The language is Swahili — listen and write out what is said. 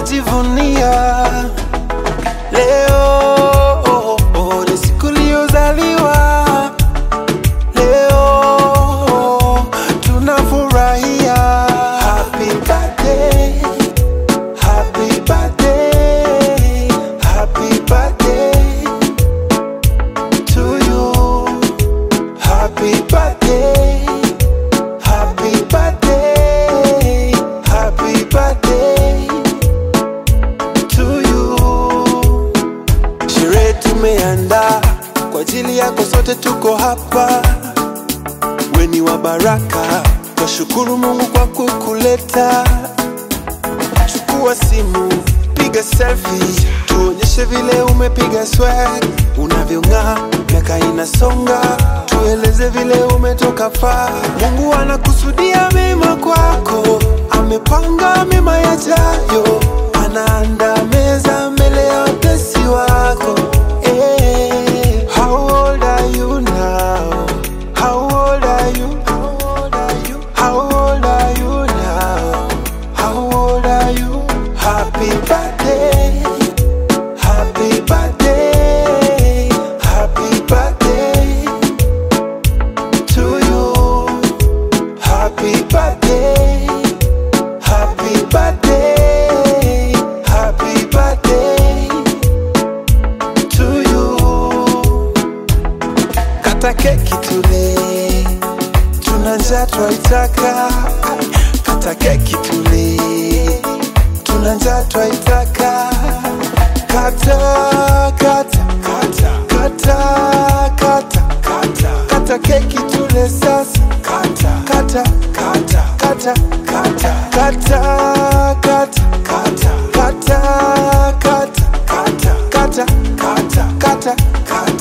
najivunia leo ni siku iliyozaliwa leo tunafurahia happy birthday happy birthday happy birthday to you happy birthday happy birthday happy birthday to you sherehe tumeandaa kwa ajili yako sote tuko hapa weni wa baraka twashukuru mungu kwa kukuleta chukua simu piga selfie tuonyeshe vile umepiga swag unavyong'aa miaka inasonga tueleze vile umetoka faa mungu anakusudia mema kwako amepanga mema yajayo anaanda meza mbele ya watesi wako Eh, how old are you now? How old are you? How old are you? How old are you now? How old are you? Happy birthday. Happy birthday. Happy birthday to you. Happy birthday. Happy birthday. Happy birthday to you. Kata keki tule, tuna njaa twaitaka. Kata keki tule, tuna njaa twaitaka. Kata kata kata kata kata kata kata keki tule sasa. Kata kata kata kata kata kata kata kata kata kata kata kata kata kata kata